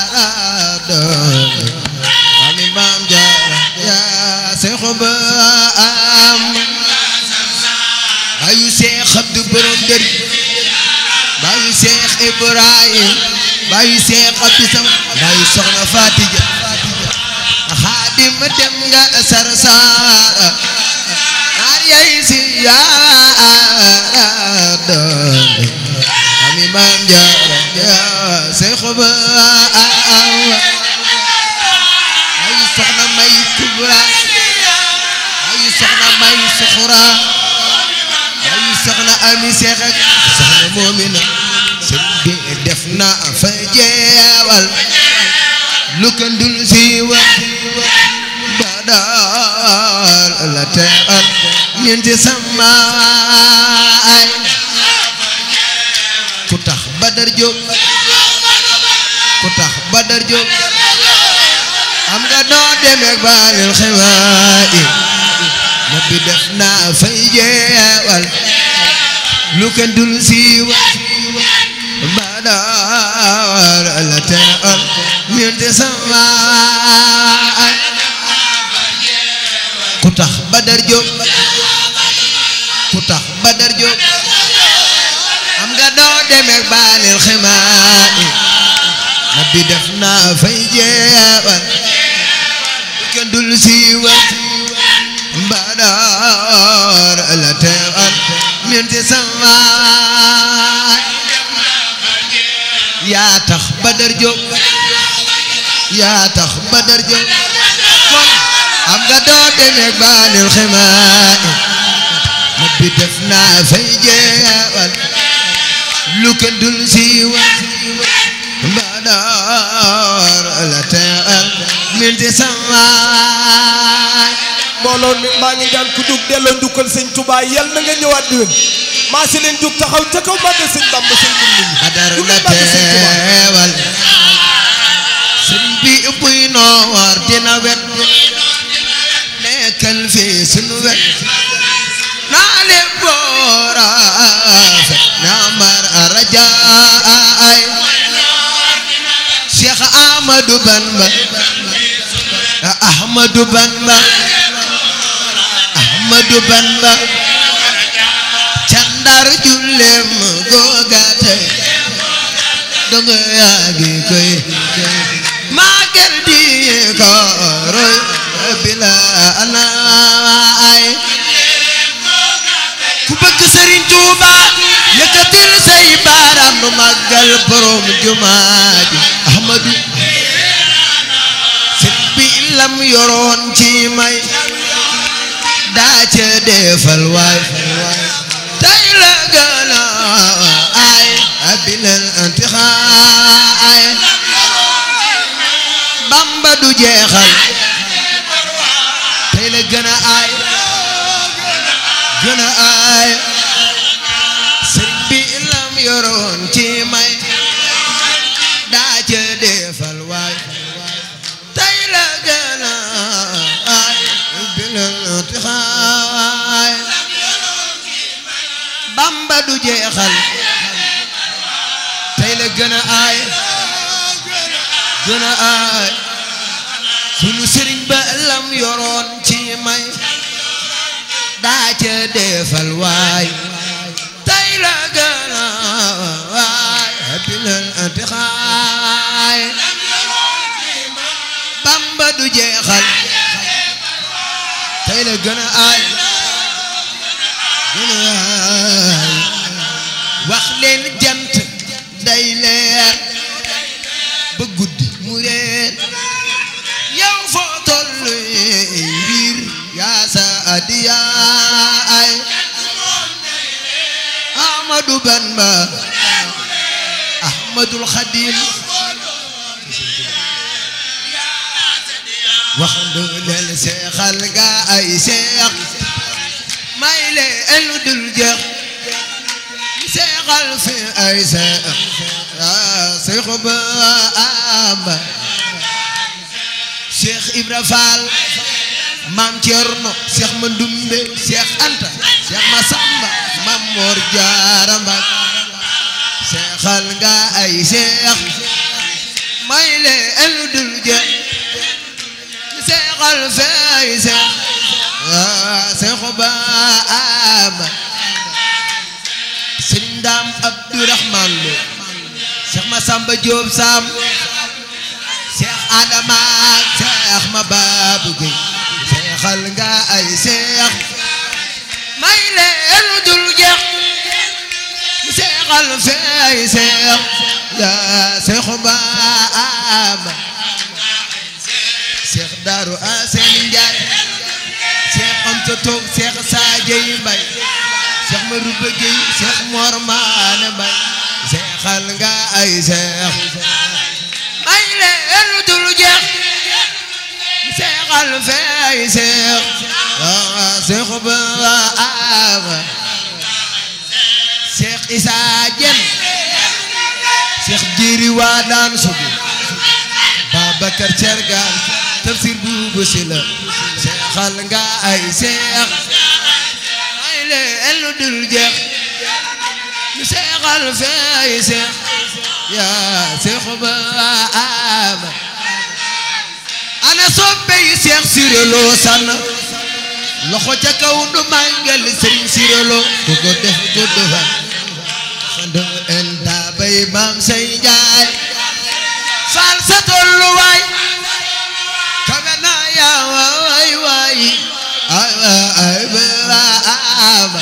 doon ami maam jaara yaa seexu ba am bayu seex abdu borom dër bayu seex ibrahim bayu seex abdu sam bayu soxna fatija xaadim dem nga sarsara naar yay si yaara doon ami maam jaara yaa seexu ba am bayu soxna may kubra bayu soxna may suxura bayu soxna ami seex ak soxna moomina sëñ bi def na fa jeewal lu ko ndul siiwa badal la teewal ñeenti samaay ku tax badar jóg ku tax badar jóg am nga noo demeek baanil xiwaay na bi def naa fay jeewal lu ko ndul siiwa badal la teewal ñeenti samaay ku tax badar jóg ku tax badar jóg am nga doo demeek baanil ximaay na bi def naa fay jeewal kenn dul siiwal badar la teewal ñeenti samaay yaa tax badar jóg yaa tax badar jóg kon am nga doo demeek baanil ximaay na bi def naa fay jeewal lu kenn dul siiwal badar la teewal ñeenti samaay mbooloo mi maa ngi daan ku dug delloo njukkal sëñ Touba yal na nga ñëwaat déwén maa si leen jug taxaw ca kaw màggal sëñ Bamba sëñ Bamba badar Jug la leen màggal sëñ Touba. teewal sëriñ bi buy noor dina wet nekkal fi sunu wet naa leen boora fet naa mar arajaay Cheikh Ahmadou Bamba Ahmadou Bamba Ahmadou Bamba candar jullem googate dongo yaagi koy magal di ko roy bila anaay ku bëgg Serigne Touba yëkkatil say baaraam nu màggal borom jumaa ji Ahmadou sët bi lam yoroon ci may daa ca defal waay tey la gën a ay abilal antixaay Bamba du jeexal tey la gën a ay gën a ay sëriñ bi lam yoroon ci may daa ca defal waay tey la gën a ay bilal antixaay Bamba du jeexal tey la gën a ay gën a ay sunu sëriñ ba lam yoroon ci may daa ca defal waay tey la gën a waay bilal antixaay Bamba du jeexal tey la gën a ay gën a ay wax leen jant day leer ba guddi mu reer yow foo tollu wiir yaa sa adiyaay Ahmadu Bamba Ahmadul Xadim wax leen seexal ga ay seex may leen lu dul jeex seexal fi ay seex seexu ba amba Cheikh Ibra Fall Maam Cerno Cheikh Mandumbe Cheikh Anta Cheikh Masamba Maam Mor Jaara Mbak seexal nga ay seex may leen lu dul jeex seexal fay seex waa seexu baama sëriñ daam abdurahman lo seex ma samba jóob saam seex adama seex ma baabu gay seexal nga ay seex may leen lu dul jeex seexal fay seex yaa seexu baama seex daaru aseen njaay seex amsa toog seex saajay mbay seex ma rubba géy seex moor maane mbay seexal nga ay seex may leen lu dul jeex seexal fay seex yaa seexu baama seex isaa jen seex jiiri waa daan sugu Babakar Cergaan tafsir buubu si la seexal nga ay seex ay leen lu dul jeex ñu seexal fay seex yaa seexu ba ama ana soppe yi seex siréloo sànn loxo ca kaw du màngal sëriñ siréloo ku ko def gudd fan xando en taabay maam say njaay faal sa tolluwaay kawe na yaa waay waay ay ay baama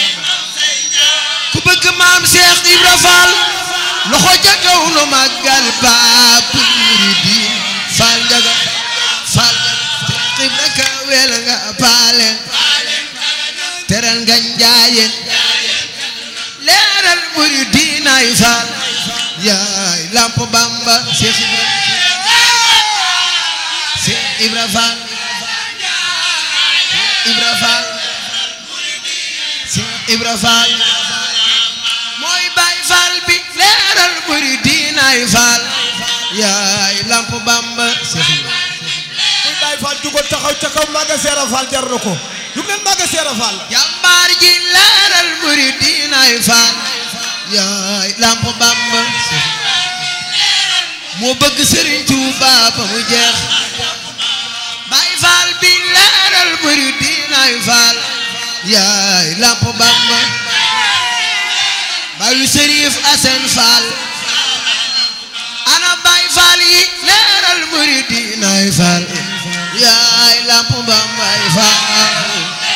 ku bëgg maam Cheikh Ibra Fall loxo ca kaw nu màggal Baabul Muridiin Fall njaga Fall Cheikh Ibra kawel nga paalen teral nga njaayeen leeral Muridiin ay Fall yaay lamp bamba Cheikh Ibra Cheikh Ibra Fall Ibra Fall Cheikh Ibra Fall mooy Baay Fall bi leeral muridinaay Fall yaay lamp bamba Cheikh Ibra muy Baay Faal jugal taxaw ca kaw Maga Seera Faal jar na ko jug leen Maga Seera Faal jàmbaar ji leeral muridinaay Fall yaay lamp bamba moo bëgg Serigne Touba ba mu jeex Baay Fall bi leeral muridinaay Fall yaay lamp bamba Bayu Serif Asen Fall ana Baay Fall yi leeral muridinaay Fall yaay lamp bamba Fall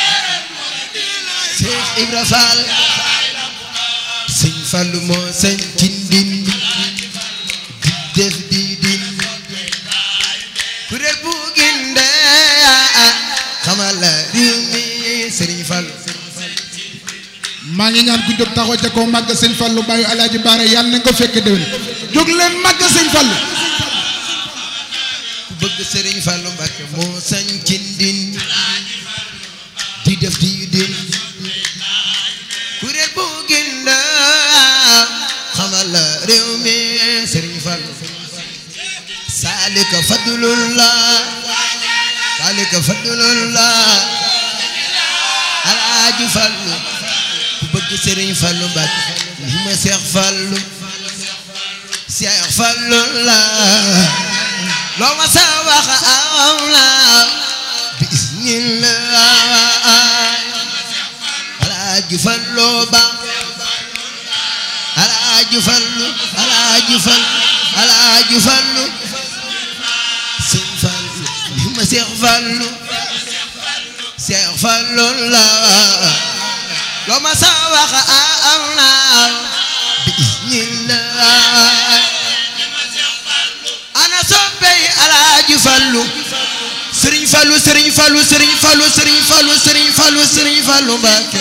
Cheikh Ibra Fall sëñ Fallu moo sëñ ci ndindi di def di din kuréel bu ginde xamal la réew mi sëriñ Fallu maa ngi ñaan ku jóg taxaw ca kaw màgg sëñ Fallu bàyyi alaaji baara yàlla na nga ko fekk déwén jóg leen màgg sëñ Fallu ku bëgg sëriñ Fallu Mbàkke moo sëñ ci ndindi di def di din kuréel bu ginde xamal la réew mi sëriñ Fallu saalika fadlullah saalika fadlullah alaaju Fallu ku bëgg sëriñ Fallu Mbàkke li ma Seex Fallu Seex Fallu la loo ma sa wax aw la bismillah alaaju Fallu ba alaaju Fallu alaaju Fallu alaaju Fallu sëñ Fallu li ma Seex Fallu Seex Fallu la loo ma sa wax am na bismillah ana soppey alaaju Fallu Sëriñ Fallu Sëriñ Fallu Sëriñ Fallu Sëriñ Fallu Sëriñ Fallu Sëriñ Fallu Mbàkke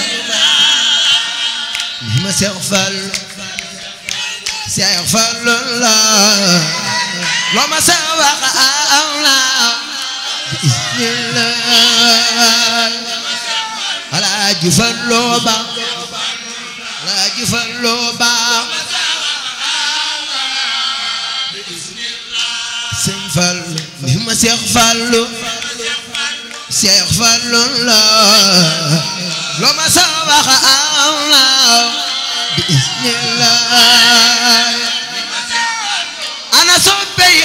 li ma Seex Fallu Seex Fallu la loo ma sa wax am na bismillah Alaaji Fallu ba Alaaji Fallu ba Sëñ Fallu ni ma Seex Fallu Seex Fallu la loo ma sa wax am na bismillah ana soppey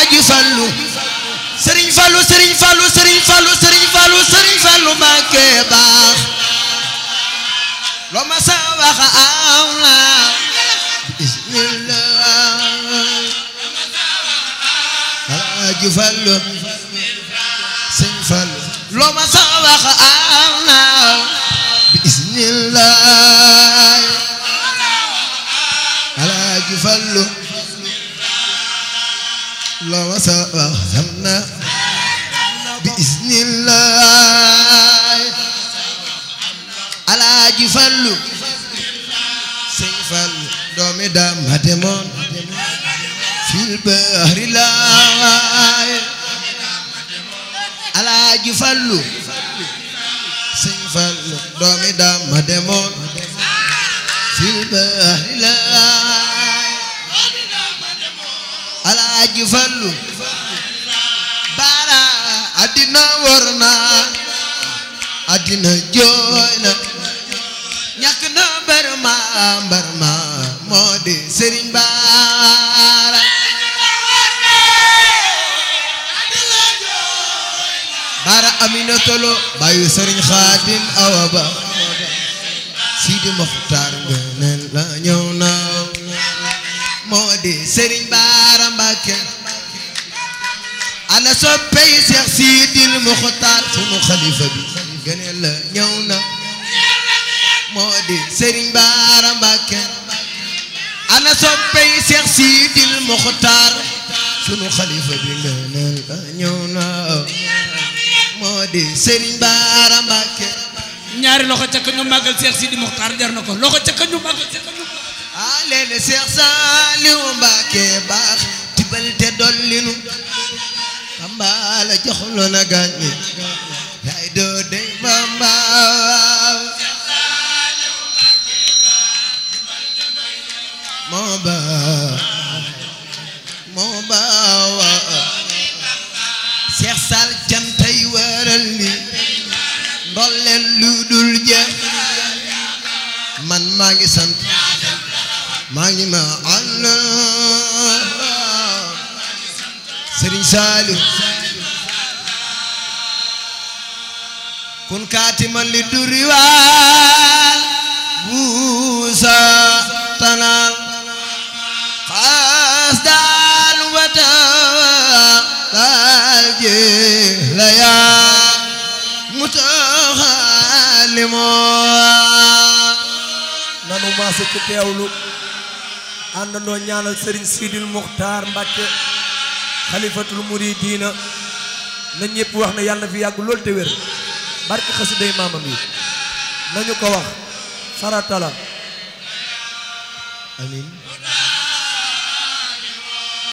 alaaji fallu sëriñ fallu sëriñ fallu sëriñ fallu sëriñ fallu sëriñ fallu Mbàkke baax loo ma sa wax am na bismillah alaaji fallu sëriñ fallu loo ma sa wax am na bismillah alaaji fallu loo ma sa wax am na bismillah alaaji fallu sëñ fallu doomi daam ma demoon fil bahri laay alaaji fallu sëñ fallu doomi daam ma demoon fil bahri laay alaaji fallu bara addina wër na addina jooy na ñàkk na mbër ma mbër ma moo di sëriñ baara baara amina tolo bayu sëriñ xaadim awa ba sidi moxtaar ngëneel la ñëw na moo di sëriñ baara mbàkke ana soppey seex sidil moxtaar sunu xalifa bi ngëneel la ñëw na moo di sëriñ baara mbàkke ana soppey seex sidil moxtaar sunu xalifa bi ngëneel la ñëw na moo di sëriñ baara mbàkke ñaari loxo ca ka ñu màggal Seex Sidi Muxtaar jar na ko loxo ca ka ñu màggal ca ka ñu a leene seex saaliw mbàkke baax tibal te dollinu kambaala joxlo na gàññi yaay doo dey bamba moo baax moo baawa seex sal cantay waral li ndolleen lu dul jeex man maa ngi sant maa ngi ma àll Sëriñ Saaliw kun kaatiman li duriwaal buusa tanal xaas daal wata daal la yaa mutaxallimoo nanu maase ci teewlu àndandoo ñaanal sëriñ Sidil Muxtaar Mbàkke xalifatul muridiina na ñëpp wax ne yàlla na fi yàgg lool te wér barke xasiday maamam yi nañu ko wax farata la amiin